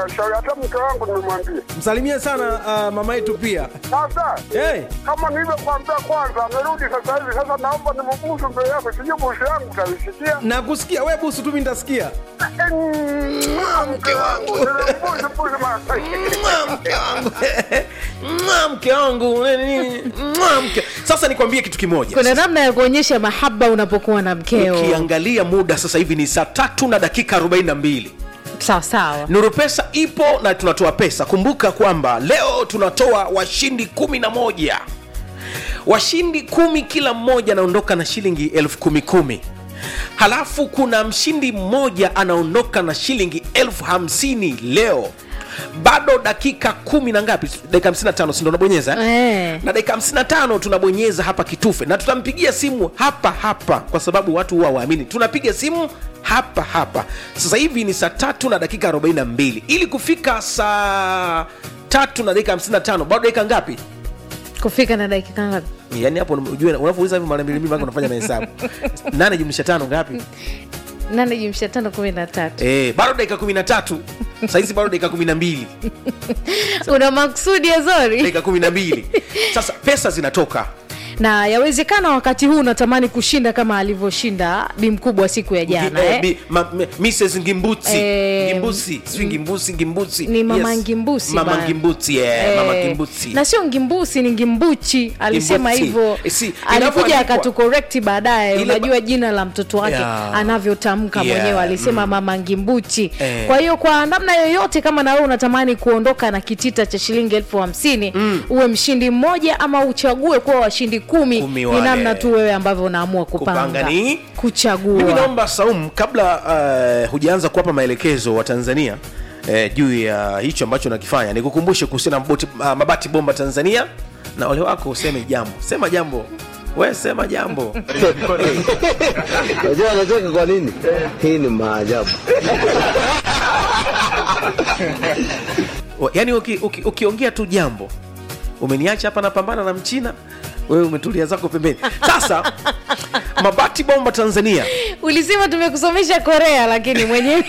shauri hata mke wangu nimemwambia. msalimie sana uh, mama yetu pia Sasa hey. kama nilivyokuambia kwanza, amerudi sasa hivi. Sasa naomba nimbusu mbele yako, sijui busu yangu utaisikia. na kusikia we busu tu mi nitasikia Mke wangu nimembusu busu mara Mwa, mke wangu Mwa, mke wangu nini, mwa, mke sasa nikwambie kitu kimoja kuna namna ya kuonyesha mahaba unapokuwa na mkeo ukiangalia muda sasa hivi ni saa tatu na dakika 42 sawa sawa nuru pesa ipo na tunatoa pesa kumbuka kwamba leo tunatoa washindi kumi na moja washindi kumi kila mmoja anaondoka na shilingi elfu kumi kumi halafu kuna mshindi mmoja anaondoka na shilingi elfu hamsini leo bado dakika kumi na ngapi dakika 55 sindo unabonyeza eh? Eh. na dakika 55 tunabonyeza hapa kitufe na tutampigia simu hapa hapa kwa sababu watu huwa waamini tunapiga simu hapa hapa sasa hivi ni saa tatu na dakika 42 ili kufika saa tatu na dakika 55 bado dakika ngapi kufika na dakika ngapi yaani hapo ujue unavyouliza hivi mara mbili mbili mpaka unafanya mahesabu nane jumlisha tano ngapi nane jumsha tano kumi na tatu eh, bado dakika 13 sahizi bado dakika 12 una maksudi ya zori dakika 12 sasa pesa zinatoka na yawezekana wakati huu unatamani kushinda kama alivyoshinda bi mkubwa siku ya jana Eh, eh? bi- ma- me- Mrs. Ngimbuti Eh, Ngimbusi sijui Ngimbusi Ngimbusi ni mama Ngimbusi mama bana. Ngimbuti yeah, mama Eh, Ngimbuti na sio ngimbusi ni ngimbuchi alisema Ngimbuchi. hivyo Eh, si, alikuja inavyoandikwa- akatukorekti baadaye Ile ba- unajua jina la mtoto wake Yeah. anavyotamka Yeah, mwenyewe alisema mama ngimbuchi Eh. kwa hiyo kwa namna yoyote kama na wewe unatamani kuondoka na kitita cha shilingi elfu hamsini uwe mshindi mmoja ama uchague kuwa washindi kumi, Kumi ni wale. namna tu wewe ambavyo unaamua kupanga, Kupanga ni- mimi kuchagua naomba Saum kabla uh, hujaanza kuwapa maelekezo wa Tanzania eh, juu ya hicho ambacho nakifanya nikukumbushe kuhusiana na boti- uh, mabati bomba Tanzania na ole wako useme jambo sema jambo we sema jambo Unajua anacheka kwa nini? Hii ni maajabu. Wa- yaani uki- uki- ukiongea tu jambo umeniacha hapa napambana na mchina wewe umetulia zako pembeni sasa mabati bomba tanzania ulisema tumekusomesha korea lakini mwenyewe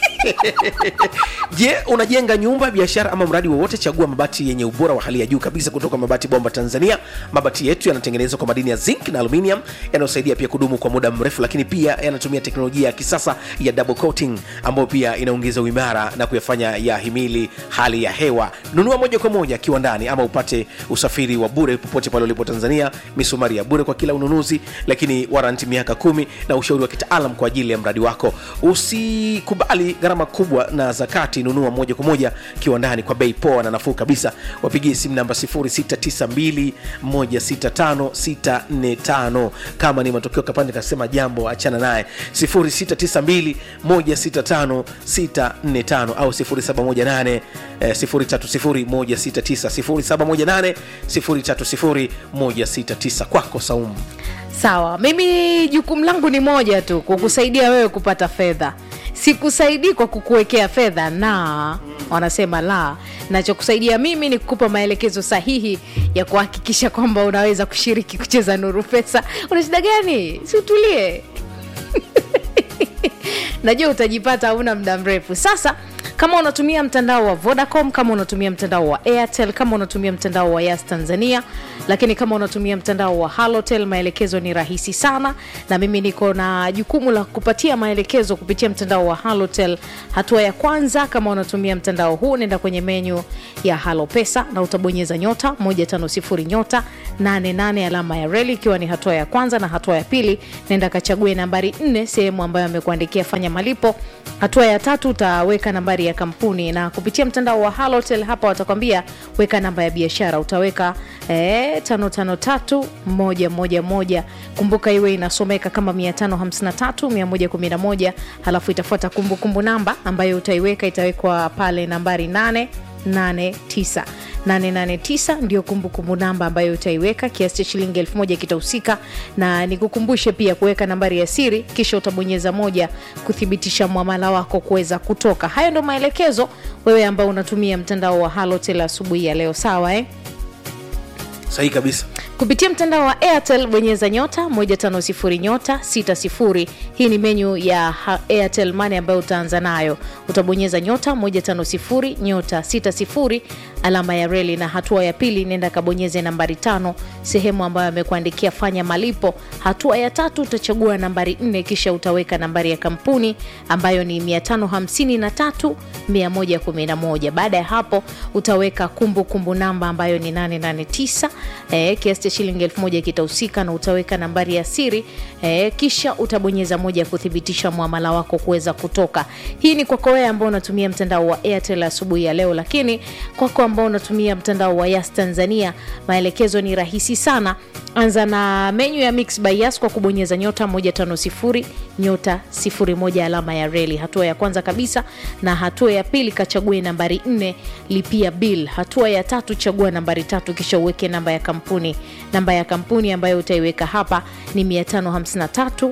je unajenga nyumba biashara ama mradi wowote chagua mabati yenye ubora wa hali ya juu kabisa kutoka mabati bomba tanzania mabati yetu yanatengenezwa kwa madini ya zinc na aluminium yanayosaidia pia kudumu kwa muda mrefu lakini pia yanatumia teknolojia ya kisasa ya double coating ambayo pia inaongeza uimara na kuyafanya yahimili hali ya hewa nunua moja kwa moja kiwandani ama upate usafiri wa bure popote pale ulipo tanzania misumari ya bure kwa kila ununuzi lakini waranti miaka kumi na ushauri wa kitaalam kwa ajili ya mradi wako usikubali gharama kubwa na zakati nunua moja kwa moja kiwandani kwa bei poa na nafuu kabisa wapigie simu namba 0692165645 kama ni matokeo kapande kasema jambo achana naye 0692165645 au 0718 eh, 030169 0718 030169 kwako saumu sawa mimi jukumu langu ni moja tu kukusaidia wewe kupata fedha sikusaidii kwa kukuwekea fedha na wanasema la nachokusaidia mimi ni kukupa maelekezo sahihi ya kuhakikisha kwamba unaweza kushiriki kucheza nuru pesa una shida gani si utulie najua utajipata hauna muda mrefu sasa kama unatumia mtandao wa vodacom kama unatumia mtandao wa airtel kama unatumia mtandao wa yas tanzania lakini kama unatumia mtandao wa halotel maelekezo ni rahisi sana na mimi niko na jukumu la kupatia maelekezo kupitia mtandao wa halotel hatua ya kwanza kama unatumia mtandao huu nenda kwenye menyu ya halo pesa na utabonyeza nyota 150 nyota 88 alama ya reli ikiwa ni hatua ya kwanza na hatua ya pili nenda kachague nambari 4 sehemu ambayo amekuandikia fanya malipo hatua ya tatu utaweka nambari ya kampuni na kupitia mtandao wa halotel hapa watakwambia weka namba ya biashara utaweka eh, 553111 kumbuka iwe inasomeka kama 553111 halafu itafuata kumbukumbu namba ambayo utaiweka itawekwa pale nambari 8 89 889 ndio kumbukumbu namba ambayo utaiweka kiasi cha shilingi elfu moja kitahusika na nikukumbushe pia kuweka nambari ya siri kisha utabonyeza moja kuthibitisha mwamala wako kuweza kutoka hayo ndo maelekezo wewe ambao unatumia mtandao wa halotel asubuhi ya leo sawa eh? sahihi kabisa kupitia mtandao wa airtel bonyeza nyota 150 nyota 60 hii ni menyu ya ha- airtel money ambayo utaanza nayo utabonyeza nyota 150 nyota 60 alama ya reli na hatua ya pili nenda kabonyeze nambari tano sehemu ambayo amekuandikia fanya malipo hatua ya tatu utachagua nambari 4 kisha utaweka nambari ya kampuni ambayo ni 553 111 baada ya hapo utaweka kumbukumbu kumbu namba ambayo ni 889 eh, kiasi cha shilingi 1000 kitahusika na utaweka nambari ya siri eh, kisha utabonyeza moja ya kuthibitisha mwamala wako kuweza kutoka hii ni kwako wewe ambao unatumia mtandao wa airtel asubuhi ya leo lakini kwako ambao unatumia mtandao wa yas tanzania maelekezo ni rahisi sana anza na menyu ya mix by yas kwa kubonyeza nyota 150 nyota 01 alama ya reli hatua ya kwanza kabisa na hatua ya pili kachague nambari 4 lipia bill hatua ya tatu chagua nambari tatu kisha uweke namba ya kampuni namba ya kampuni ambayo utaiweka hapa ni 553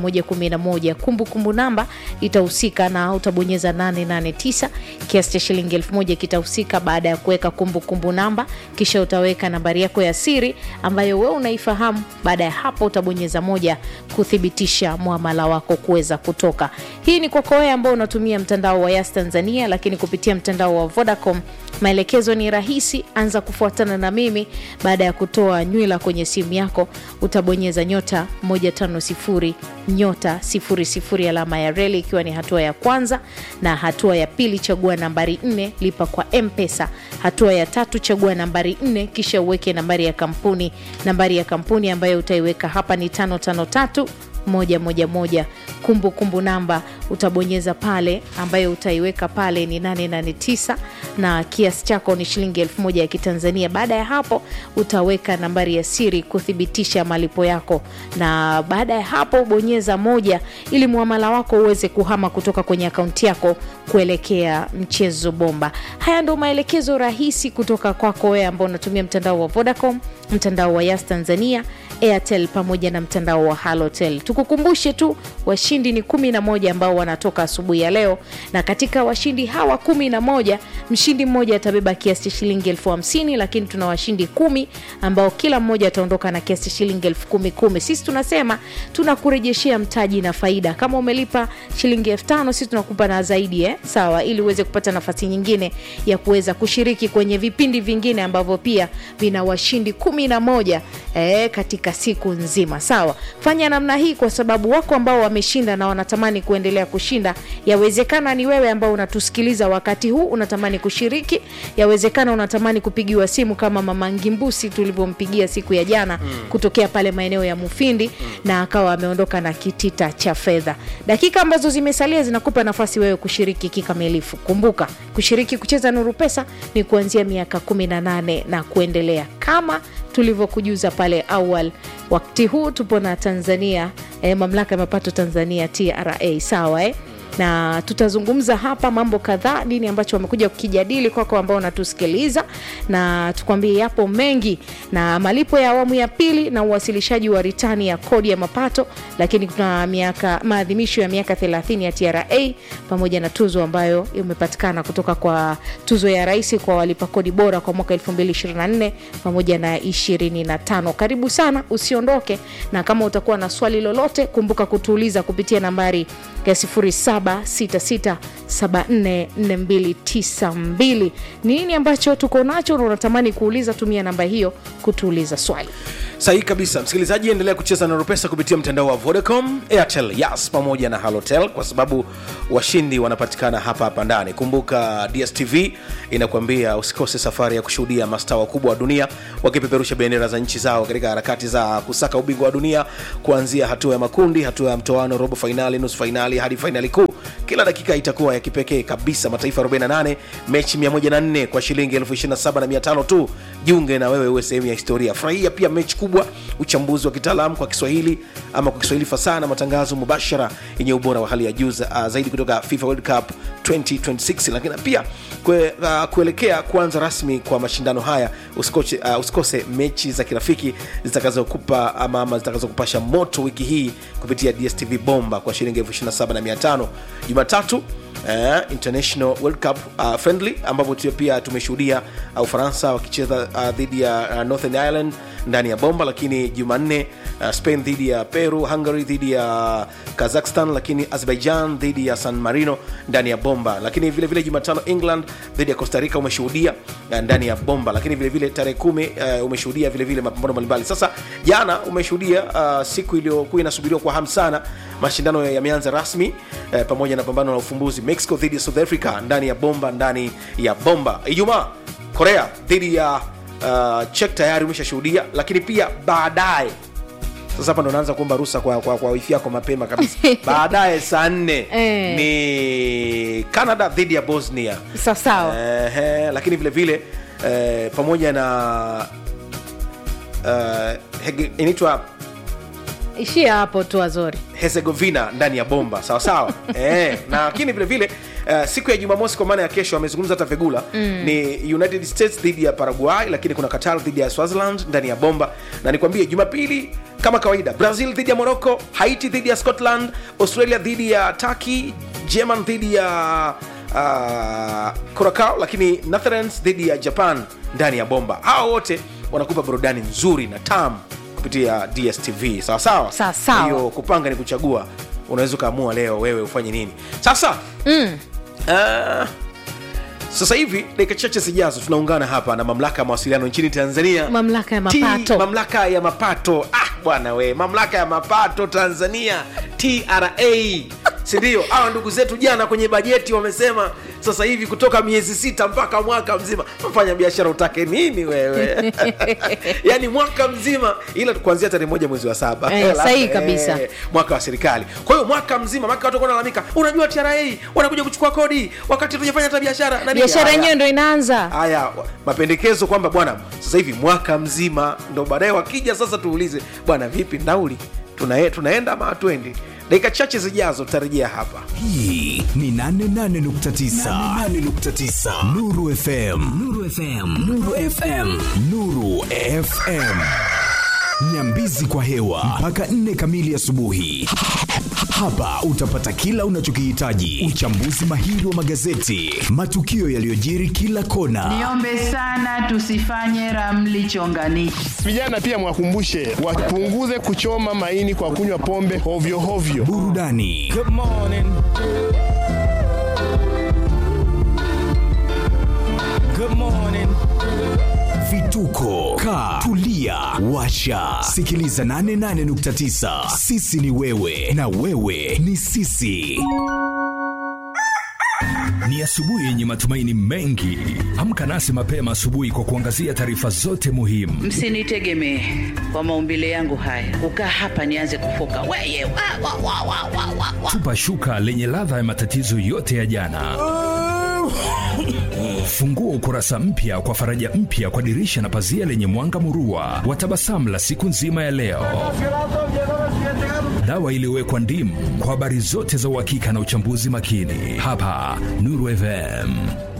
111 kumbukumbu namba itahusika na utabonyeza 889 kiasi cha shilingi 1000 kitahusika baada ya kuweka kumbukumbu namba kisha utaweka nambari yako ya siri ambayo wewe unaifahamu baada ya hapo utabonyeza moja kuthibitisha mwamala wako kuweza kutoka hii ni kwako wewe ambao unatumia mtandao wa yas tanzania lakini kupitia mtandao wa vodacom maelekezo ni rahisi anza kufuatana na mimi baada ya kutoa nywila kwenye simu yako utabonyeza nyota 150 nyota 00 alama ya reli ikiwa ni hatua ya kwanza na hatua ya pili chagua nambari 4 lipa kwa mpesa hatua ya tatu chagua nambari 4 kisha uweke nambari ya kampuni nambari ya kampuni ambayo utaiweka hapa ni 553 moja moja moja kumbukumbu kumbu namba utabonyeza pale ambayo utaiweka pale ni 889 na kiasi chako ni shilingi 1000 ya kitanzania baada ya hapo utaweka nambari ya siri kuthibitisha malipo yako na baada ya hapo bonyeza moja ili muamala wako uweze kuhama kutoka kwenye akaunti yako kuelekea mchezo bomba haya ndo maelekezo rahisi kutoka kwako wewe ambao unatumia mtandao wa vodacom mtandao wa yas tanzania airtel pamoja na mtandao wa halotel tukukumbushe tu washindi ni kumi na moja ambao wanatoka asubuhi ya leo na katika washindi hawa kumi na moja mshindi mmoja atabeba kiasi cha shilingi elfu hamsini lakini tuna washindi kumi ambao kila mmoja ataondoka na kiasi cha shilingi elfu kumi kumi sisi tunasema tunakurejeshea mtaji na faida kama umelipa shilingi elfu tano sisi tunakupa na zaidi eh? sawa ili uweze kupata nafasi nyingine ya kuweza kushiriki kwenye vipindi vingine ambavyo pia vina washindi kumi na moja eh, katika siku nzima sawa fanya namna hii kwa sababu wako ambao wameshinda na wanatamani kuendelea kushinda yawezekana ni wewe ambao unatusikiliza wakati huu unatamani kushiriki yawezekana unatamani kupigiwa simu kama mama ngimbusi tulivyompigia siku ya jana mm. kutokea pale maeneo ya mufindi mm. na akawa ameondoka na kitita cha fedha dakika ambazo zimesalia zinakupa nafasi wewe kushiriki kikamilifu kumbuka kushiriki kucheza nuru pesa ni kuanzia miaka 18 na kuendelea kama tulivyokujuza pale awal wakati huu tupo na tanzania eh, mamlaka ya mapato tanzania tra sawa eh? na tutazungumza hapa mambo kadhaa nini ambacho wamekuja kukijadili kwako ambao unatusikiliza na tukwambie yapo mengi na malipo ya awamu ya pili na uwasilishaji wa ritani ya kodi ya mapato lakini kuna miaka maadhimisho ya miaka 30 ya tra pamoja na tuzo ambayo imepatikana kutoka kwa tuzo ya rais kwa walipa kodi bora kwa mwaka 224 pamoja na 25 karibu sana usiondoke na kama utakuwa na swali lolote kumbuka kutuuliza kupitia nambari ya 0766744292 nini ambacho tuko nacho na unatamani kuuliza tumia namba hiyo kutuuliza swali sahihi kabisa msikilizaji endelea kucheza na ropesa kupitia mtandao wa vodacom airtel yas pamoja na halotel kwa sababu washindi wanapatikana hapa hapa ndani kumbuka dstv inakuambia usikose safari ya kushuhudia mastaa wakubwa wa dunia wakipeperusha bendera za nchi zao katika harakati za kusaka ubingwa wa dunia kuanzia hatua ya makundi hatua ya mtoano robo fainali nusu fainali hadi fainali kuu kila dakika itakuwa ya kipekee kabisa mataifa 48 mechi 104 kwa shilingi 275 tu jiunge na wewe uwe sehemu ya historia furahia pia mechi kubwa uchambuzi wa kitaalamu kwa kiswahili ama kwa kiswahili fasaha na matangazo mubashara yenye ubora wa hali ya juu za- uh, zaidi kutoka fifa world cup 2026 lakini pia kwe, uh, kuelekea kuanza rasmi kwa mashindano haya usikose, uh, usikose mechi za kirafiki zitakazokupa ama, ama zitakazokupasha moto wiki hii kupitia dstv bomba kwa shilingi 275 jumatatu eh, international world cup uh, friendly ambapo tu- pia tumeshuhudia uh, ufaransa wakicheza uh, dhidi ya uh, northern ireland ndani ya bomba lakini jumanne uh, spain dhidi ya peru hungary dhidi ya kazakhstan lakini azerbaijan dhidi ya san marino ndani ya bomba lakini vile vile jumatano england dhidi ya costa rica umeshuhudia uh, ndani ya bomba lakini vile vile tarehe kumi uh, umeshuhudia vile vile mapambano mbalimbali sasa jana umeshuhudia uh, siku iliyokuwa inasubiriwa kwa hamu sana mashindano yameanza rasmi uh, pamoja na pambano la ufumbuzi mexico dhidi ya south africa ndani ya bomba ndani ya bomba ijumaa korea dhidi ya uh, chek tayari umeshashuhudia lakini pia baadaye sasa hapa ndo naanza kuomba ruhusa kwa, kwa, kwa wifi yako mapema kabisa baadaye saa nne Eh. ni canada dhidi ya bosnia sawasawa Ehe, lakini vile vile eh, pamoja na uh, hege- inaitwa ishia hapo tu azori herzegovina ndani ya bomba sawa sawa eh, na lakini vile vile Uh, siku ya jumamosi kwa maana ya kesho amezungumza hata fegula mm. ni united states dhidi ya paraguay lakini kuna qatar dhidi ya swaziland ndani ya bomba na nikwambie jumapili kama kawaida brazil dhidi ya morocco haiti dhidi ya scotland australia dhidi ya turkey german dhidi ya uh, curacao lakini netherlands dhidi ya japan ndani ya bomba hawa wote wanakupa burudani nzuri na tam kupitia dstv sawa sawa Sawa sawa. Kwa hiyo kupanga ni kuchagua unaweza ukaamua leo wewe ufanye nini sasa mm. uh, sasa hivi dakika chache zijazo tunaungana hapa na mamlaka ya mawasiliano nchini tanzania Mamlaka ya T- mapato. mamlaka ya mapato ah bwana we mamlaka ya mapato tanzania tra sindio hawa ndugu zetu jana kwenye bajeti wamesema sasa hivi kutoka miezi sita mpaka mwaka mzima mfanya biashara utake nini wewe yaani mwaka mzima ila kuanzia tarehe moja mwezi wa saba Eh, Hela, sahihi kabisa. mwaka wa serikali kwa hiyo mwaka mzima maka watu wanalalamika unajua tra wanakuja kuchukua kodi wakati tujafanya hata biashara na nini? biashara Haya. yenyewe ndo inaanza haya wa- mapendekezo kwamba bwana sasa hivi mwaka mzima ndo baadaye wakija sasa tuulize bwana vipi nauli Tuna, tunaenda ama hatuendi dakika chache zijazo tutarejea hapa hii ni 88.9 nuru fm nuru fm nuru fm nuru fm nyambizi kwa hewa mpaka 4 kamili asubuhi hapa utapata kila unachokihitaji uchambuzi mahiri wa magazeti matukio yaliyojiri kila kona Niombe sana tusifanye ramli chonganishi. Vijana pia mwakumbushe wapunguze kuchoma maini kwa kunywa pombe hovyo hovyo. burudani vituko ka tulia washa sikiliza 88.9 sisi ni wewe na wewe ni sisi Ni asubuhi yenye matumaini mengi. Amka nasi mapema asubuhi kwa kuangazia taarifa zote muhimu. Msinitegemee kwa maumbile yangu haya, kukaa hapa nianze kufoka weye wa, wa, wa, wa, wa, wa, wa. Tupa shuka lenye ladha ya matatizo yote ya jana. Fungua ukurasa mpya kwa faraja mpya kwa dirisha na pazia lenye mwanga murua wa tabasamu la siku nzima ya leo. Dawa iliyowekwa ndimu kwa habari zote za uhakika na uchambuzi makini hapa Nuru FM.